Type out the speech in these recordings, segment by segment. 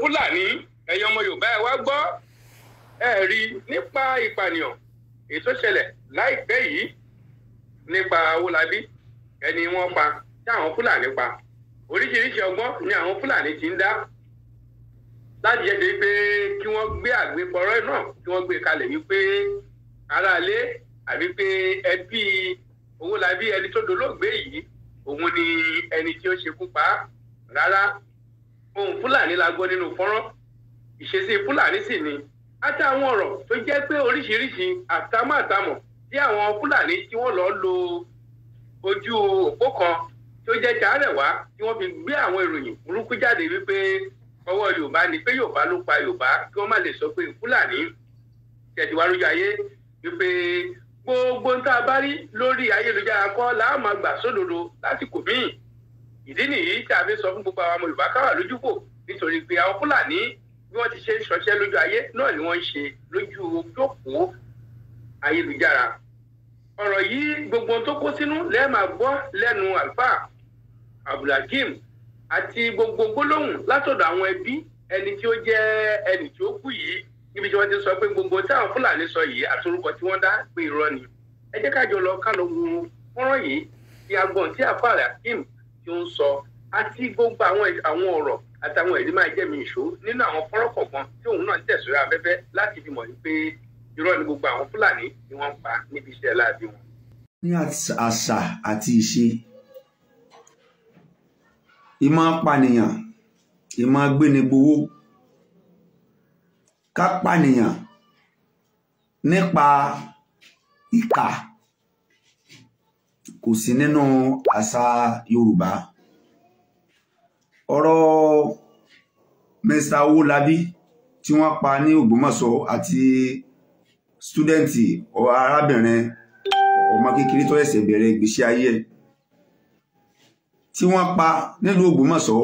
fúlàní ẹ̀yin ọmọ yorùbá ẹ wá gbọ́ ẹ rí nípa ìpànìyàn èyí tó ṣẹlẹ̀ láìpẹ́ yìí nípa owólabí ẹni wọ́n pa tí àwọn fúlàní pa oríṣiríṣi ọgbọ́n ni àwọn fúlàní ti ń dá láti jẹ́ ṣe pé kí wọ́n gbé àgbépọ̀rọ̀ náà kí wọ́n gbé kalẹ̀ wípé aráalé àbí pé ẹbí owólabí ẹni tó dolóògbé yìí òun ni ẹni tí ó ṣekú pa á rárá ohun fúlàní la gbọ́ nínú fọ́nrán ìṣesí fúlàní sì ni àtàwọn ọ̀rọ̀ tó jẹ́ pé oríṣiríṣi àtàmọ̀àtàmọ̀ tí àwọn fúlàní tí wọ́n lọ lo ojú òpó kan tó jẹ́ tààrẹ̀wá tí wọ́n fi gbé àwọn ìròyìn burúkú jáde wípé ọwọ́ yorùbá ni pé yorùbá ló pa yorùbá kí wọ́n má lè sọ pé fúlàní tẹ̀síwájú ayé wípé gbogbo ń tá a bá rí lórí ayélujára kọ́ làá máa gbà sódodo lásìkò míì ìdí nìyí tí a fi sọ fún gbogbo àwọn ọmọ yorùbá káwà lójúfò nítorí pé àwọn fúlàní bí wọ́n ti ṣe ń ṣọṣẹ́ lójú ayé náà ni wọ́n ń ṣe lójú ojókòó ayélujára ọ̀rọ̀ yìí gbogbo tó kó sínú lẹ́ẹ̀ máa gbọ́ lẹ́nu àlùfáà abdulhakeem àti gbogbo gbólóhùn látọ̀dọ̀ àwọn ẹbí ẹni tí ó jẹ́ ẹni tí ó kú yìí níbi tí wọ́n ti sọ pé gbogbo táwọn fúlàní sọ yìí àti orúkọ tí wọ́n dá pé irọ́ ni ẹ jẹ́ kájọ lọ ká lọ wo fọ́nrán yìí ti agbọ̀n tí àfàlà hakeem tí ó ń sọ àti gbogbo àwọn àwọn ọ̀rọ̀ àtàwọn ẹ̀rí máa jẹ́ mi ìṣó nínú àwọn fọ́nrán kọ̀ọ̀kan tí òun náà tẹ̀síra afẹ́fẹ́ láti fi mọ̀ wípé irọ́ ni gbogbo àwọn fúlàní ni wọ́n ń pa níbi iṣẹ́ láàbí wọn. ní àṣà àti ìṣe ìmọ̀ pànìyàn ìmọ̀ gbénigbowó ká pànìyàn nípa ìkà kò sí nínú àṣà Yorùbá ọ̀rọ̀ Mr. Owólabí tí wọ́n pa ní Ògbómọ̀ṣọ́ àti stúdẹ̀ǹtì arábìnrin ọmọ kékeré tó ẹ̀sẹ̀ bẹ̀rẹ̀ ìgbésí ayé ẹ̀ tí wọ́n pa nílùú Ògbómọ̀ṣọ́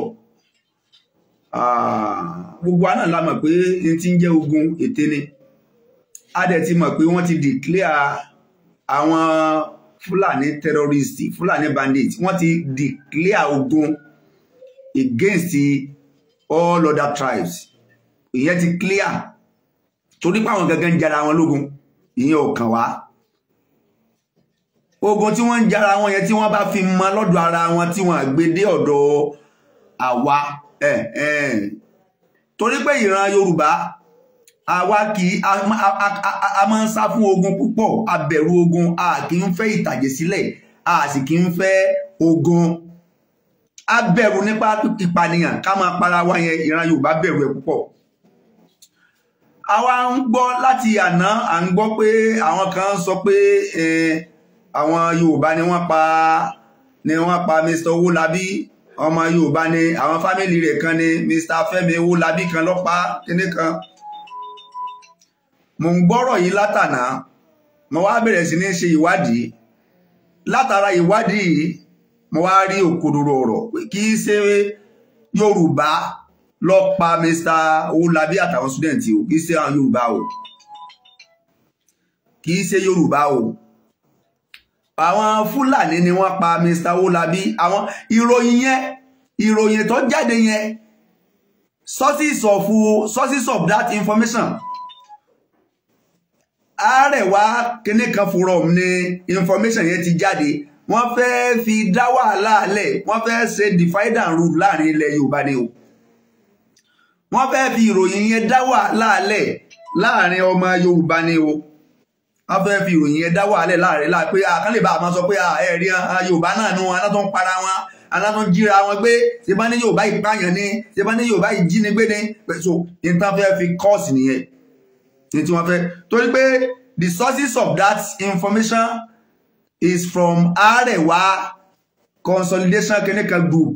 gbogbo àná la mọ̀ pé n ti ń jẹ́ ogun ète ni a dẹ̀ ti mọ̀ pé wọ́n ti declare àwọn Fúlàní terrorist Fúlàní bandit wọ́n ti declare ogun against all other tribes ìyẹn ti clear torí pé àwọn gangan ń jara wọn lógun ìyẹn ò kàn wá ogun tí wọ́n ń jara wọn yẹn tí wọ́n bá fi mọ lọ́dọ̀ ara wọn tí wọ́n gbé dé ọ̀dọ̀ àwa torí pé ìran Yorùbá àwa kì í a máa ń sá fún ogun púpọ̀ a bẹ̀rù ogun a kì í fẹ́ ìtàjẹ̀ sílẹ̀ a sì kì í fẹ́ ogun a bẹ̀rù nípa ìpànìyàn ká máa para wa yẹn ìran Yorùbá bẹ̀rù ẹ̀ púpọ̀ àwa ń gbọ́ láti àná à ń gbọ́ pé àwọn kan sọ pé àwọn Yorùbá ni wọ́n pa ni wọ́n pa Mr. Owólabí ọmọ Yorùbá ni àwọn fámìlì rẹ̀ kan ni Mr. Fẹ́mi Owólabí kan ló pa kíní kan mo ń gbọ́rọ̀ yìí látànà mo wá bẹ̀rẹ̀ sí ní ṣe ìwádìí látara ìwádìí yìí mo wá rí òkodoro ọ̀rọ̀ pé kì í ṣe Yorùbá lọ pa Mr. Owólabí àtàwọn student o kì í ṣe àwọn Yorùbá o kì í ṣe Yorùbá o àwọn Fúlàní ni wọ́n pa Mr. Owólabí àwọn ìròyìn yẹn ìròyìn tó jáde yẹn sources of sources of that information àárẹ̀wá kíní kan forum ni information yẹn ti jáde wọ́n fẹ́ fi dá wàhálà lẹ̀ wọ́n fẹ́ ṣe divide and rule láàrin ilẹ̀ Yorùbá ni o wọ́n fẹ́ fi ìròyìn yẹn dá wàhálà lẹ̀ láàrin ọmọ Yorùbá ni o wọ́n fẹ́ fi ìròyìn yẹn dá wàhálà lẹ̀ láàrin láà pé àkànlè bá a máa sọ pé ẹ̀rí Yorùbá náà nu aná tó ń para wọn aná tó ń jíra wọn gbé ṣe bá ní Yorùbá ìpààyàn ni ṣe bá ní Yorùbá ìjínigbé ni so ní tán fẹ́ fi kọ́ọ̀sì nìyẹn ní tí wọ́n fẹ́ torí pé the sources of that information is from Arewa consolidation clinical group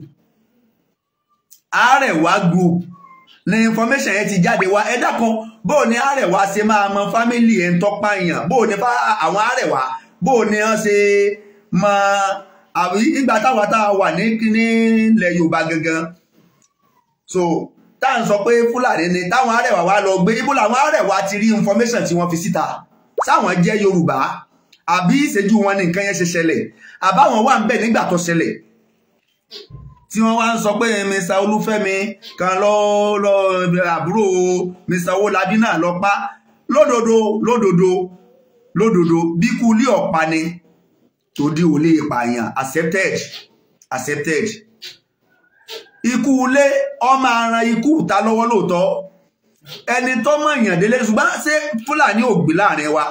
Arewa group ní information yẹn ti jáde wá ẹ dákun bó ní Arewa ṣe máa mọ family ẹ̀ ń tọ́pá èèyàn bó ní àwọn Arewa bó ní wọ́n ṣe mọ àbí ìgbà táwa tá a wà ní kíní ilẹ̀ Yorùbá gangan so tá à ń sọ pé Fúlàní ni táwọn Arewa wá lọ gbé ibo làwọn Arewa ti rí information tí wọ́n fi síta sáwọn jẹ́ Yorùbá àbí ìṣẹ́jú wọn ní nǹkan yẹn ṣe ṣẹlẹ̀ àbáwọn wà ń bẹ̀ nígbà tó ṣẹlẹ̀ tí wọ́n wá ń sọ pé mr olúfẹ́mi kan lọ lọ àbúrò mr owólabí náà lọ pa lódodo lódodo lódodo bí kú ilé ọ̀pá ni tó dí olè ìpààyàn accepted accepted ikú ilé ọmọ aran ikú ta lọ́wọ́ lóòótọ́ ẹni tó mọ̀ èèyàn délé ṣùgbọ́n ṣé fúlàní ò gbé láàrin wa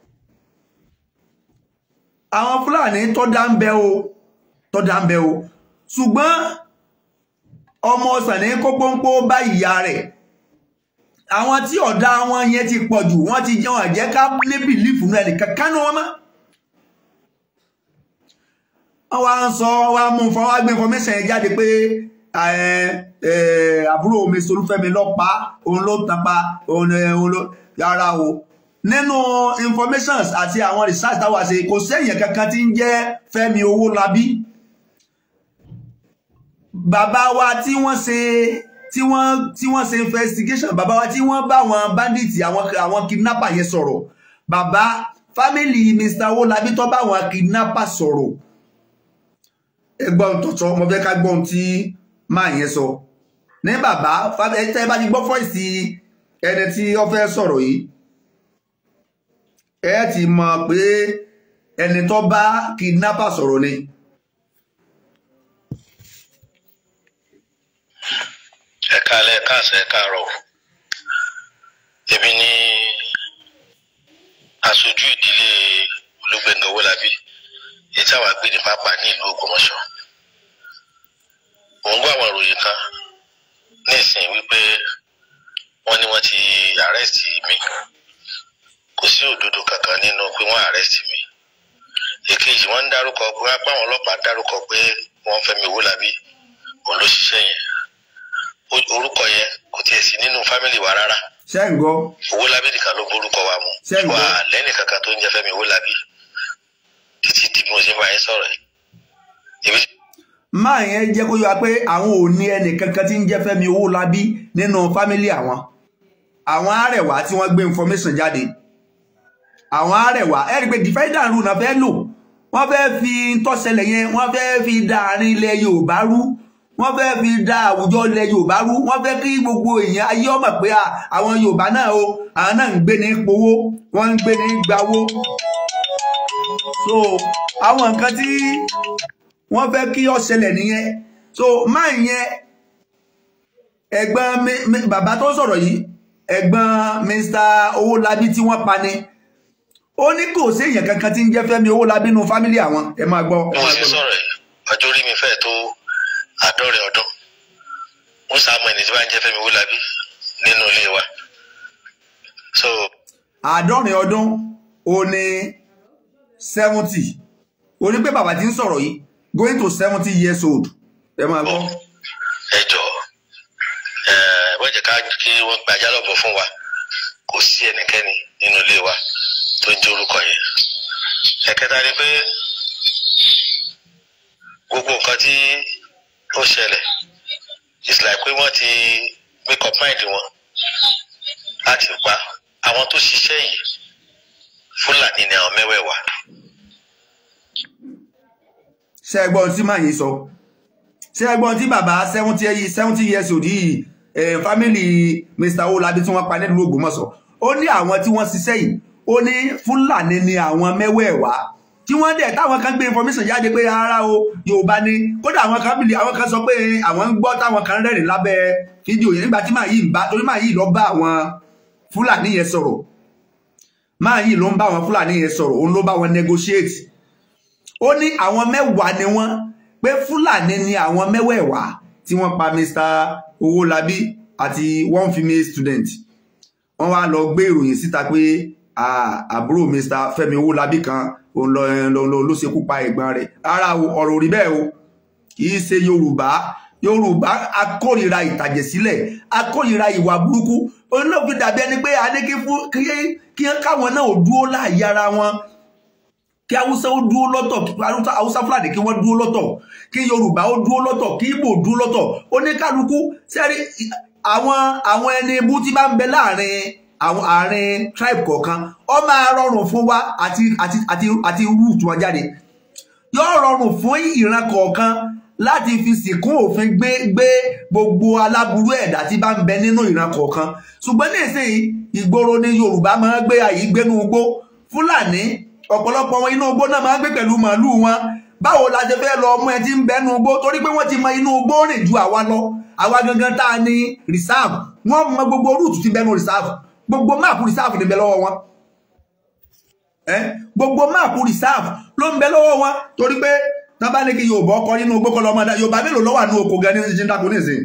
àwọn fúlàní tó dá ń bẹ o tó dá ń bẹ o ṣùgbọ́n ọmọ ọsàn ní kópónpó bá ìyá rẹ̀ àwọn tí ọ̀dá wọn yẹn ti pọ̀ jù wọ́n ti jẹun àjẹ́ ká ní bìlífù náà nìkan kánú wọn mọ́ wọ́n wá ń sọ wá mú fún wá gbé information yẹn jáde pé àbúrò mi solúfẹ́mi lọ́pàá òun ló tapa òun ló yára o nínú informations àti àwọn research táwa ṣe kò sẹ́yìn kankan tí ń jẹ́ Fẹ́mi Owólabí bàbá wa tí wọ́n ṣe tí wọ́n tí wọ́n ṣe investigation bàbá wa tí wọ́n bá àwọn bandits àwọn àwọn kidnapper yẹn sọ̀rọ̀ bàbá family Mr. Owólabí tó bá àwọn kidnapper sọ̀rọ̀ ẹgbọ́n tọ̀tọ̀ mo fẹ́ ká gbọ́n tí máa yẹn sọ ní bàbá tẹ́ bá ti gbọ́ fọ́ìsì ẹni tí ó fẹ́ sọ̀rọ̀ yìí ẹ ti mọ̀ pé ẹni tó bá kidnapper sọ̀rọ̀ ni. ẹ káalẹ́ ẹ káàsán ẹ káàárọ̀ èmi ni aṣojú ìdílé Olúgbénga Owólabí èyí táwa gbé ní pápá ní ìlú Ògbómọ̀ṣọ́ mò ń gbọ́ àwọn ìròyìn kan ní ìsìn wípé wọ́n ní wọ́n ti àrẹ́sì mi kò sí òdodo kankan nínú pé wọ́n àrẹ́sì mi èkejì wọ́n ń dárúkọ pé wọ́n apá àwọn ọlọ́pàá dárúkọ pé wọ́n Fẹ́mi Owólabí òun ló ṣiṣẹ́ yẹn orúkọ yẹn kò tiẹ̀ sí nínú fámìlì wa rárá ṣé ń gbọ́ Owólabí nìkan ló borúkọ wa mu Ṣé ń gbọ́? wà lẹ́nì kankan tó ń jẹ́ Fẹ́mi Owólabí títí tí mo ṣe máa ń sọ̀rọ̀ yìí ibi máa yẹn jẹ́ kó yọ pé àwọn ò ní ẹnì kankan tí ń jẹ́ Fẹ́mi Owólabí nínú fámílì àwọn àwọn arẹwà tí wọ́n gbé information jáde àwọn arẹwà ẹ rí i pé defender rule náà fẹ́ lò wọ́n fẹ́ fi tọ́sẹlẹ̀ yẹn wọ́n fẹ́ fi da àárín ilẹ̀ Yorùbá rú wọ́n fẹ́ fi da àwùjọ ilẹ̀ Yorùbá rú wọ́n fẹ́ kí gbogbo èèyàn ayé ọmọ pé à, àwọn Yorùbá náà o àwọn náà ń gbé ní powó wọ́n ń gbé ní gbawó so àwọn nǹkan tí wọ́n fẹ́ kí ó ṣẹlẹ̀ nìyẹn so máa yẹn ẹ̀gbọ́n mi- mi- bàbá tó sọ̀rọ̀ yìí ẹ̀gbọ́n Mr. Owólabí tí wọ́n pa ni ó ní kò sí èèyàn kankan tí ń jẹ́ Fẹ́mi Owólabí nínú fámílì àwọn ẹ máa gbọ́ bí mo ṣe sọ̀rọ̀ yìí ọjọ́ orí mi fẹ́ tó àádọ́rin ọdún mo sàmọ ẹni tí bá ń jẹ́ Fẹ́mi Owólabí nínú ilé wa so àádọ́rin ọdún ó ní seventy ó ní pé bàbá tí ń sọ̀rọ̀ yìí going to seventy years old ẹ máa gbọ́ ẹ jọ ẹ wọ́n jẹ́ ká kí wọ́n gbàjá lọ́bọ̀ fún wa kò sí ẹnikẹ́ni nínú ilé wa tó ń jẹ́ orúkọ yẹn ẹ̀kẹta ni pé gbogbo nǹkan tí ó ṣẹlẹ̀ it's like pé wọ́n ti make up mind wọn láti pa àwọn tó ṣiṣẹ́ yìí Fúlàní ni àwọn mẹ́wẹ̀ẹ̀wá ṣé ẹ gbọ́ ohun tí màá yín sọ ṣé ẹ gbọ́ ohun tí bàbá seventy seventy years old yìí eh, family Mr. Owólabí tí wọ́n pa nílùú Ògbómọ̀ṣọ́ ó ní àwọn tí wọ́n ṣiṣẹ́ yìí ó ní Fúlàní ni àwọn mẹ́wẹ̀ẹ̀wá tí wọ́n dẹ̀ táwọn kan gbé information jáde pé rárá o Yorùbá ni kódà àwọn kan bìlì àwọn kan sọ pé àwọn ń gbọ́ táwọn kan rẹ́rìn lábẹ́ fídíò yẹn nígbà tí màá yìí ń bá torí màá yìí lọ bá àwọn Fúlàní yẹn sọ̀rọ̀ máa yìí ló ń bá àwọn Fúlàní yẹn sọ̀rọ̀ òun ló bá wọn negotiate ó ní àwọn mẹ́wàá ni wọ́n pé Fúlàní ni àwọn mẹ́wẹ̀ẹ̀wá tí wọ́n pa Mr. Owólabí àti one female student wọ́n wá lọ gbé ìròyìn síta pé à- àbúrò Mr. Fẹ́mi Owólabí kan òun lọ lọ lọ ló ṣekú pa ẹ̀gbọ́n rẹ̀ rárá o ọ̀rọ̀ ò rí bẹ́ẹ̀ o kì í ṣe Yorùbá Yorùbá akórìíra ìtàjẹ̀sílẹ̀ akórìíra ìwà burúkú òun náà fi dàbí ẹni pé adé kí fún kí kí káwọn náà ò dúró láàyè ara wọn kí haúsá ó dúró lọ́tọ̀ kí haúsá haúsá fúlàní kí wọ́n dúró lọ́tọ̀ kí yorùbá ó dúró lọ́tọ̀ kí ìgbò dúró lọ́tọ̀ oníkálukú sẹ́rí àwọn àwọn ẹni ibú tí bá ń bẹ láàrin àwọn àárín tribe kọ̀ọ̀kan ó máa rọrùn fún wa àti àti àti àti root wọn jáde yóò rọrùn fún ìran kọ̀ọ̀kan láti fi sìnkún òfin gbé gbé gbogbo aláburú ẹ̀dá tí bá ń bẹ nínú ìran kọ̀ọ̀kan ṣùgbọ́n nísìnyí ìgboro ni yorùbá máa ń gbé àyè gbénú igbó fúlàní ọ̀pọ̀lọpọ̀ wọn inú igbó náà máa ń gbé pẹ̀lú màálù wọn báwo la ṣe fẹ́ lọ mú ẹ tí ń bẹnu igbó torí pé wọ́n ti mọ inú igbó rìn ju àwa lọ àwa gangan tá a ní reserve wọ́n mọ gbogbo rúùtù tí bẹnu reserve gbogbo máàpù reserve ní bẹ lọ́wọ́ wọn gbogbo máàpù reserve ló ń bẹ lọ́wọ́ wọn torí pé tán bá ní kí yorùbá ọkọ nínú igbó kọ́ lọ́mọdá yorùbá mélòó ló wà ní oko gan ní ṣe ń dáko nísìn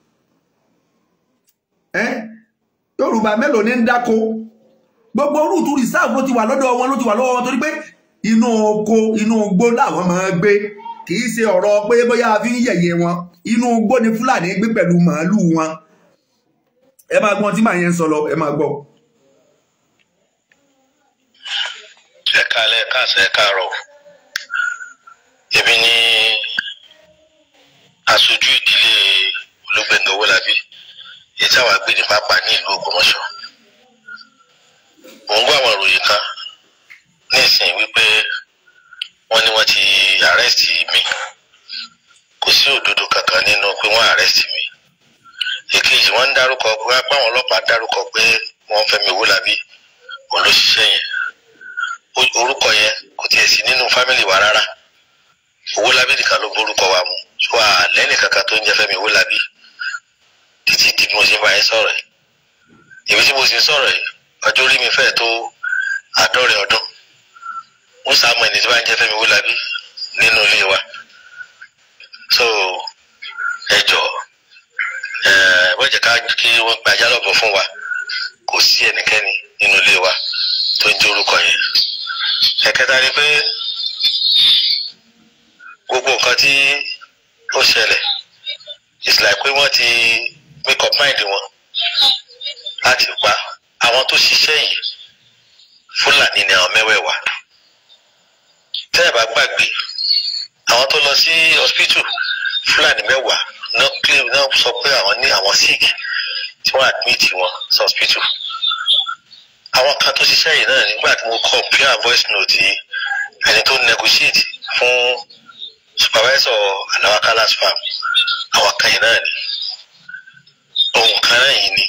yorùbá mélòó ní ń dáko gbogbo rúùtù reserve ló ti wà lọ́dọ̀ wọn ló ti wà lọ́wọ́ wọn torí pé inú oko inú igbó làwọn máa gbé kì í ṣe ọ̀rọ̀ pé bóyá a fi ń yẹ̀yẹ́ wọn inú igbó ni fúlàní gbé pẹ̀lú màálù wọn ẹ máa gbọ́n tí màá yẹn ń sọ lọ ẹ máa gbọ́. ẹ káalẹ́ káàsán ẹ káàárọ̀ èmi ni aṣojú ìdílé olúgbẹ̀ngàn owólabí èyí táwọn agbé ní pápá ní ìlú ògbómọ̀ṣọ́ mò ń gbọ́ àwọn ìròyìn kan nísìnyí wípé wọ́n ní wọ́n ti àrẹ́sì mi kò sí òdodo kankan nínú pé wọ́n àrẹ́sì mi èkejì wọ́n ń dárúkọ pé apá àwọn ọlọ́pàá dárúkọ pé wọ́n Fẹ́mi Owólabí òun ló ṣiṣẹ́ yẹn orúkọ yẹn kò tiẹ̀ sí nínú fámìlì wa rárá Owólabí nìkan ló borúkọ wa mu wà lẹ́nì kankan tó ń jẹ́ Fẹ́mi Owólabí títí di bí mo ṣe ń bá yẹn sọ̀rọ̀ yìí èmi tí mo sì ń sọ̀rọ̀ yìí ọjọ́ orí mi fẹ́ẹ̀ tó àádọ́rin ọdún ó sàmù ẹni tí wọ́n ń jẹ́ Fẹ́mi Owólabí nínú ilé wa so ẹ jọ ẹ wọ́n jẹ́ ká kí wọ́n gbàjá lọ́bọ̀ fún wa kò sí ẹnikẹ́ni nínú ilé wa tó ń jẹ́ orúkọ yẹn ẹ̀kẹta ni pé gbogbo nǹkan tí ó ṣẹlẹ̀ it's like pé wọ́n ti make up mind wọn láti pa àwọn tó ṣiṣẹ́ yìí fúlàní ni àwọn mẹ́wẹ̀ẹ̀wá tẹ́ ẹ̀ bá gbàgbé àwọn tó lọ sí hospital fúlàní mẹ́wàá náà claim náà sọ pé àwọn ní àwọn sick tí wọ́n admit wọn sí hospital àwọn kan tó ṣiṣẹ́ yìí náà nígbà tí mo compare voice note ẹni tó negotiate fún supervisor alawakala spam àwọn kan yìí náà ni ohun kan náà yìí ni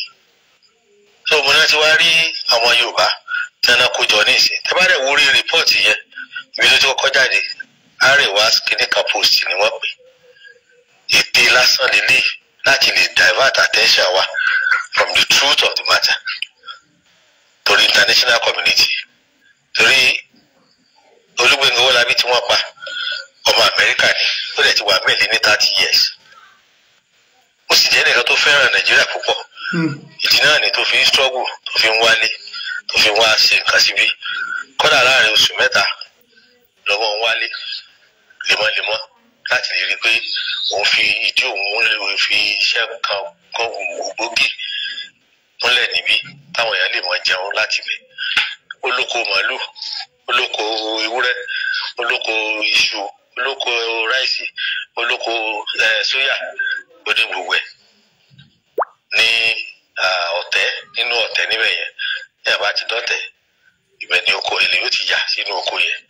tó mo náà ti wá rí àwọn yorùbá tí wọn kó jọ ní ìsìn tẹ bá dẹ̀ wúrí rìpọ́ọ̀tì yẹn ibi tó ti kọ́kọ́ jáde àríwá kìnìkan post ni wọ́n pè ète lásán lélẹ̀ láti lè divert attention wa from the truth of the matter torí international community torí Olúgbénga Owólabí tí wọ́n pa ọmọ Amẹ́ríkà ni ó dẹ̀ ti wà mẹ́lẹ̀ ní thirty years ó sì jẹ́ nìkan tó fẹ́ràn Nàìjíríà púpọ̀ ìdí náà ni tó fi ń struggle tó fi ń wálé tó fi ń wá ṣe nǹkan síbí kódà láàrin oṣù mẹ́ta lọ́wọ́ ń wálé lemọ́lemọ́ láti lè rí i pé òun fi ìdí òun lè fi iṣẹ́ kan kan gbòógì múlẹ̀ níbí táwọn èèyàn lè mọ jẹun láti bẹ̀. olóko màálù olóko ewúrẹ́ olóko iṣu olóko ráìsì olóko sóyà lóní gbogbo ẹ̀ ní ọ̀tẹ́ nínú ọ̀tẹ́ níbẹ̀ yẹn ní àbá ti dọ́tẹ̀ ibẹ̀ ni oko èlé yóò ti yà sínú oko yẹn.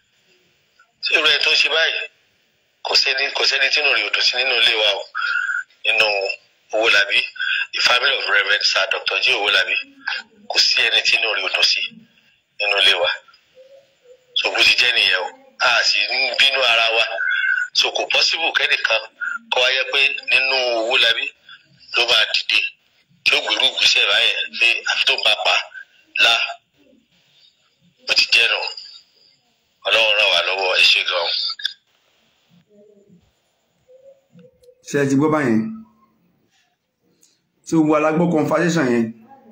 tí irú ẹ̀ tó ń ṣe báyìí kò sẹ́ni kò sẹ́ni tí inú rẹ̀ ò dùn sí nínú ilé wa o nínú Owólabí the family of Reverend Sir Dr. J Owólabí kò sí ẹni tí inú rẹ̀ ò dùn sí nínú ilé wa so bó ti jẹ́ nìyẹn o a sì ń bínú ara wa so kò possible kẹ́nìkan kọ́ wáyé pé nínú Owólabí ló máa dìde tí ó gbèrú gbèsè báyẹn pé àfi tó ń bá pa la bó ti jẹ́ nù ọlọ́run ràn wá lọ́wọ́ ẹ ṣé gan-an. ṣe ti gbọ́ báyẹn tí gbogbo alágbọ́ conversation yẹn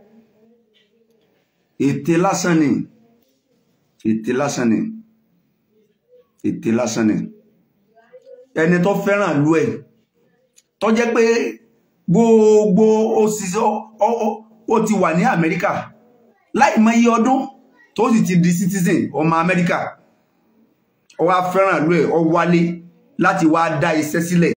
ète lásán ni ète lásán ni ète lásán ni ẹni tó fẹ́ràn lú ẹ̀ tó jẹ́ pé gbogbo òṣìṣẹ́ ó ti wà ní Amẹ́ríkà láì mọ iye ọdún tó sì ti di citizen ọmọ Amẹ́ríkà ó wá fẹ́ràn lú ẹ̀ ó wálé láti wá dá iṣẹ́ sílẹ̀